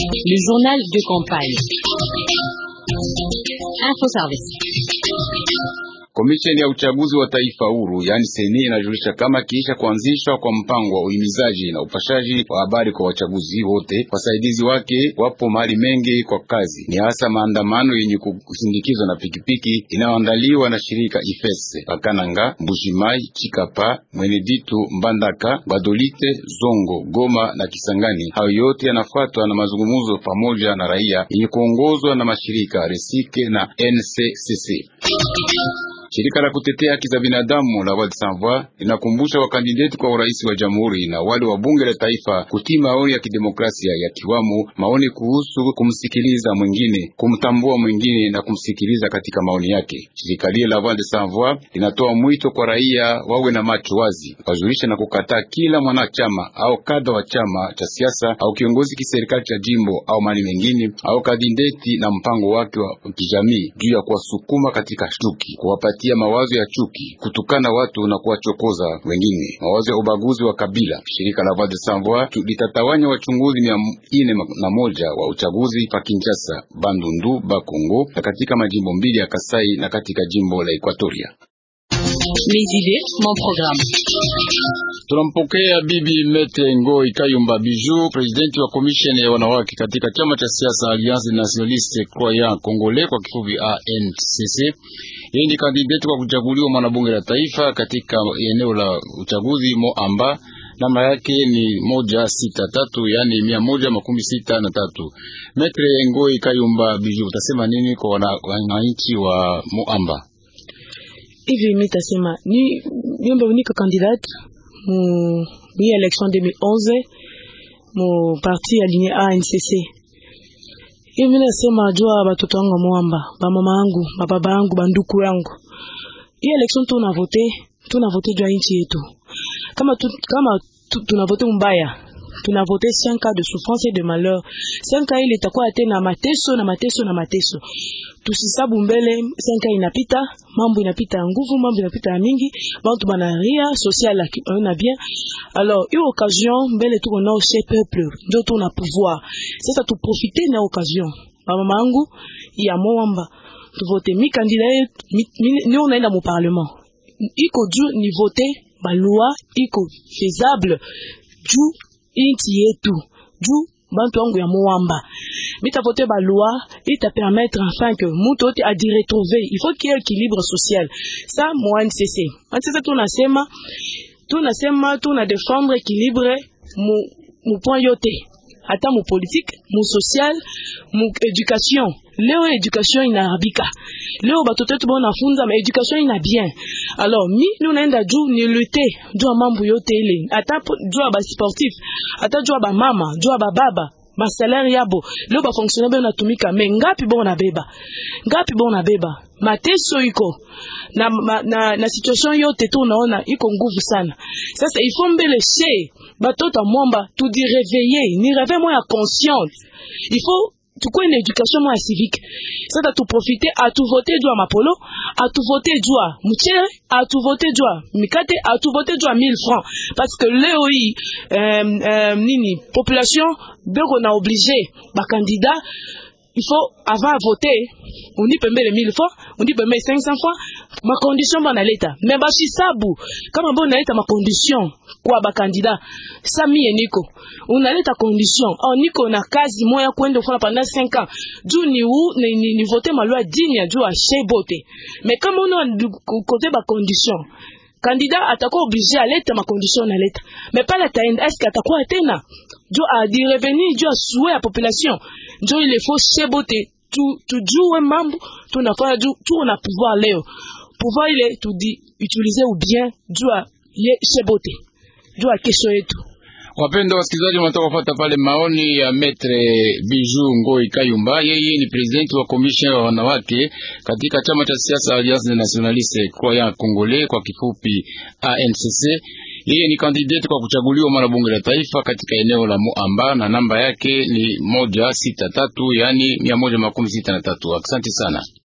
Le journal de campagne. Info Service. Komisheni ya uchaguzi wa taifa huru yaani seni inajulisha kama kiisha kuanzishwa kwa mpango wa uhimizaji na upashaji wa habari kwa wachaguzi wote, wasaidizi wake wapo mahali mengi kwa kazi, ni hasa maandamano yenye kusindikizwa na pikipiki inayoandaliwa na shirika Ifese Pakananga, Mbujimai, Chikapa, Mweneditu, Mbandaka, Badolite, Zongo, Goma na Kisangani. Hayo yote yanafuatwa na mazungumzo pamoja na raia yenye kuongozwa na mashirika Resike na NCCC. Shirika la kutetea haki za binadamu la Voix des Sans Voix linakumbusha wakandideti kwa urais wa jamhuri na wale wa bunge la taifa kutii maoni ya kidemokrasia ya kiwamu maoni kuhusu kumsikiliza mwingine, kumtambua mwingine na kumsikiliza katika maoni yake. Shirika lile la Voix des Sans Voix linatoa mwito kwa raia wawe na macho wazi, wajulishe na kukataa kila mwanachama au kada wa chama cha siasa au kiongozi kiserikali cha jimbo au mali mengine au kandideti na mpango wake wa kijamii juu ya kuwasukuma katika chuki, kuwapatia mawazo ya chuki, kutukana watu na kuwachokoza wengine, mawazo ya ubaguzi wa kabila. Shirika la Voix des Sans Voix litatawanya wachunguzi mia ine na moja wa uchaguzi pa Kinshasa, Bandundu, Bakongo na katika majimbo mbili ya Kasai na katika jimbo la Ekwatoria. Mes idées, mon programme. Tunampokea Bibi Mete Ngoi Kayumba Biju, presidenti wa komisheni ya wanawake katika chama cha siasa Alliance Nationaliste Croyant Congolais, kwa kifupi ANCC. Yeye ni kandidati kwa kuchaguliwa mwanabunge la taifa katika eneo la uchaguzi Moamba. Namba yake ni moja sita tatu, yani mia moja makumi sita na tatu. Metre Ngoi Kayumba Biju, utasema nini kwa wananchi wa Moamba? Hivi mimi tasema ni niombe unika candidate mu ni election 2011 mu parti aligné ANCC. Hivi nasema jua batoto wangu mwamba, ba mama yangu, ba baba yangu, ba nduku yangu. Hii election tuna vote, tuna vote jua nchi yetu. Kama tu, kama tu, tuna vote mbaya, tuna vote 5 cas de souffrance et de malheur. 5 cas ile itakuwa tena mateso na mateso na mateso. Tusisabu mbele 5 cas inapita, mambo inapita nguvu, mambo inapita mingi, bantu banaria social na bien. Alors, hiyo occasion mbele tuko nao chez peuple, ndio tuna pouvoir. Sasa tu profiter na occasion. Mama mangu ya mwamba tu vote mi candidat mi, mi, ni unaenda mu parlement. Iko juu ni voter ba loi iko faisable juu inchi yetu juu bantu wangu ya mwamba mitavote ba loi ita permettre enfin que mutu ote adi retrouver il faut qu'il y ait équilibre social ça moi NCC NCC tunasema tunasema tuna défendre équilibre mu mu point yote hata mu politique mu social mu education leo education inaharibika leo batoto wetu banafunza ma education ina bien alors mi nunaenda juu ni lutte juu ya mambo yote ile hata juu ya ba sportif hata juu ya ba mama juu ya ba baba basalari yabo leo bafonctionnaire beo natumika me ngapi bo nabeba ngapi bo nabeba mateso iko na, na, na, na situation yote tu unaona iko nguvu sana sasa ifo mbele she batoto mwamba tudireveille ni reve mo ya conscience ifo tukuwe na education mo ya civique sasa tuprofite atuvote juu ya mapolo atuvote juu ya mchere atuvote juu ya mikate atuvote juu ya 1000 francs parce que leo hii um, um, nini population beko na oblige bakandida il faut avant voter unipe mbele 1000 francs unipe mbele 500 francs makondition banaleta me bashisabu kama bo unaleta makondition kwa bakandida sa mie niko unaleta condition oh, niko na kazi moya kwenda kufanya pendant 5 ans juu ni, u, ni, ni, ni vote maloi digne ya juu ashebote me kama una kote bakondition kandida atakuwa oblige aleta makondition naleta me pale ataenda eske atakuwa tena juu adireveni juu ya souhait ya population njo ile faut shebote tu, tujue mambo tunafanya juu tuko na pouvoir leo pouvoir ile tudi utilize ou bien juu ya ye shebote juu ya kesho yetu Wapendwa wasikilizaji, wanatoka kufuata pale maoni ya Metre Biju Ngoi Kayumba. Yeye ni presidenti wa komisheni wa wanawake katika chama cha siasa Alliance Nationaliste Croyant Congolais, kwa kifupi ANCC. Yeye ni kandidati kwa kuchaguliwa mara bunge la taifa katika eneo la Muamba na namba yake ni moja sita tatu, yani mia moja makumi sita na tatu. Asante sana.